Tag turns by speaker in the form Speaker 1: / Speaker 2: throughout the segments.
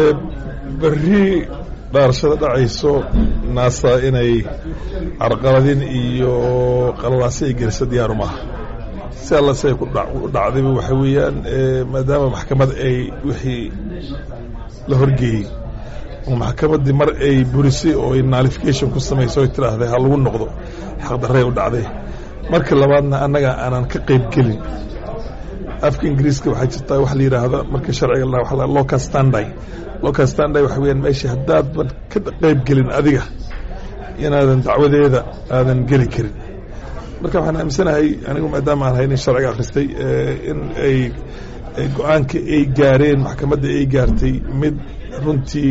Speaker 1: berri dhaarashada dhacayso naasa inay carqaladin iyo qalalaasi ay geliso diyaaru maaha si alla siay ku dhacdayba waxa weeyaan maadaama maxkamad ay wixii la horgeeyey oo maxkamaddii mar ay burisay oo ay nalification ku samaysay oy tidhaahday ha lagu noqdo xaqdarray u dhacday marka labaadna annaga aanan ka qayb gelin afka ingiriiska waxaa jirtaa waxa la yidhaahda marka sharciga local standy local standy waxa weyaan meesha haddaadan ka qayb gelin adiga inaadan dacwadeeda aadan geli karin marka waxaan aaminsanahay anigu maadaama aan haynin sharciga akhristay in ay go-aanka ay gaareen maxkamadda ay gaartay mid runtii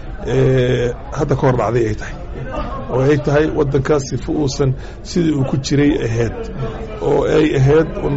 Speaker 1: hadda ka hor dhacday ay tahay oo ay tahay waddankaas sifa uusan sidii uu ku jiray ahayd oo ay ahayd un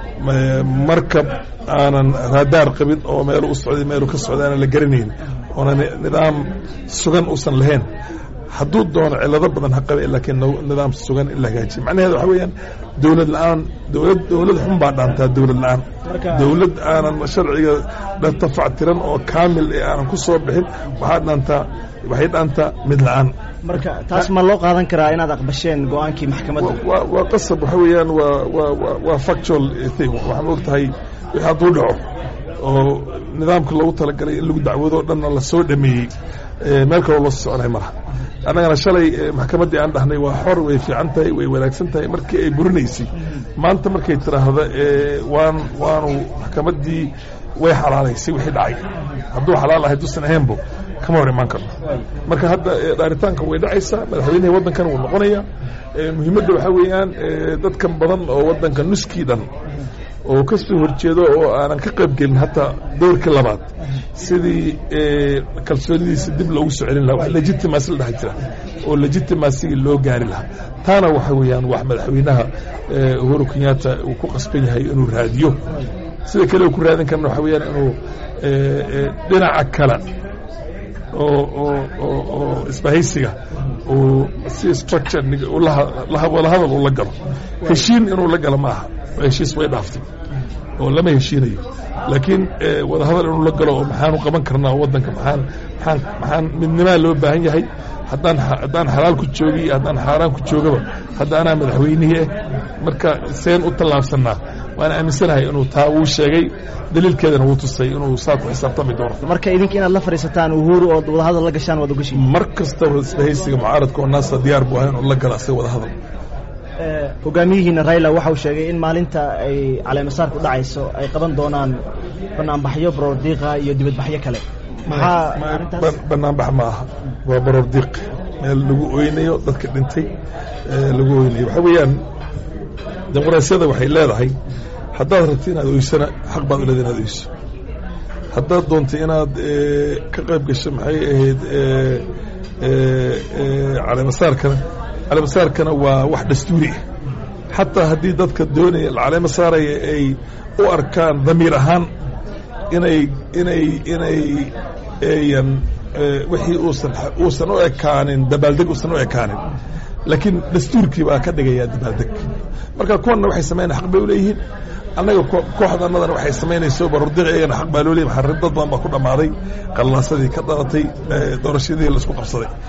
Speaker 1: markab aanan raadaar qabin oo meelu u socday meelu ka socday aanan la garanayn oona nidaam sugan uusan lahayn hadduu doono cilado badan ha qabe laakiin nidaam sugan in la hagaajiya macnaheeda waxa weeyaan dowlad la-aan dowlad dowlad xun baa dhaantaa dowlad la-aan dowlad aanan sharciga tafactiran oo kaamil ee aanan ku soo bixin waxaa dhaantaa waxay dhaantaa mid la-aan
Speaker 2: marka taas ma loo qaadan karaa inaad aqbasheen go-aankii maxkamadda
Speaker 1: waa qasab waxa weeyaan waa waa waa factual thing waxaan og tahay wixii hadduu dhaco oo nidaamka loogu talagalay in lagu dacwado o dhanna la soo dhameeyey meel kaloo loo soo soconay malaha annagana shalay maxkamaddii aan dhahnay waa xor way fiican tahay way wanaagsan tahay markii ay burinaysay maanta markay tidhaahda waan waanu maxkamaddii way xalaalaysay wixii dhacay hadduu xalaal ahay dusan ahaynbo kama hor imaan karno marka hadda dhaaritaanka way dhacaysaa madaxweynihii waddankan wuu noqonaya muhiimadda waxaa weeyaan dadkan badan oo waddanka nuskii dhan oo ka soo horjeedo oo aanan ka qayb gelin hataa dowrkii labaad sidii kalsoonidiisa dib loogu soo celin laha wax legitimacy la dhaha jira oo legitimacyga loo gaari lahaa taana waxa weeyaan wax madaxweynaha uhuru kenyatta uu ku qasban yahay inuu raadiyo sida kale ku raadin karna waxa weeyaan inuu dhinaca kale oo oo oo oo isbahaysiga uu si structure wadahadal uu la galo heshiin inuu la galo ma aha heshiis way dhaaftay oo lama heshiinayo laakiin wadahadal inuu la galo oo maxaanu qaban karnaa waddanka maxaan maxaan maxaan midnimaa loo baahan yahay haddaan haddaan xalaal ku joogi iyo haddaan xaaraan ku joogaba hadda anaa madaxweynihii ah marka seen u tallaabsanaa waana aaminsanahay inuu taa wuu sheegay daliilkeedana wuu tusay inuu saa ku xisaabtami doono
Speaker 2: marka idinka inaad la fadhiisataan uhuru ood wadahadal la gashaan waad ogashiin
Speaker 1: mar kastaba isbahaysiga mucaaradka oo naasa diyaar buu ahay inuu la gala asaga wadahadal
Speaker 2: hogaamiyihiina raila waxa uu sheegay in maalinta ay caleemasaarku dhacayso ay qaban doonaan banaanbaxyo baroordiiqa iyo dibadbaxyo kale maxaa
Speaker 1: banaanbax ma aha waa baroordiiq meel lagu oynayo dadka dhintay lagu oynayo waxaa weeyaan dimuqraasiyada waxay leedahay haddaad rabti inaad oysana xaq baad u leeda inaad oyso haddaad doontay inaad ka qayb gasho maxay ahayd caleemasaarkana caleemasaarkana waa wax dastuuri ah xataa haddii dadka doonaya caleema saaraya ay u arkaan damiir ahaan inay inay inay eyan wixii uusan uusan u ekaanin dabaaldeg uusan u ekaanin laakiin dastuurkii baa ka dhigayaa dabaaldeg marka kuwanna waxay samaynaya xaq bay u leeyihiin annaga kooxda annadana waxay samaynayso barordiq iyagana xaq baa loo leeyahy maxaa dad badan baa ku dhammaaday qalaasadii ka dhalatay doorashadii laisku qabsaday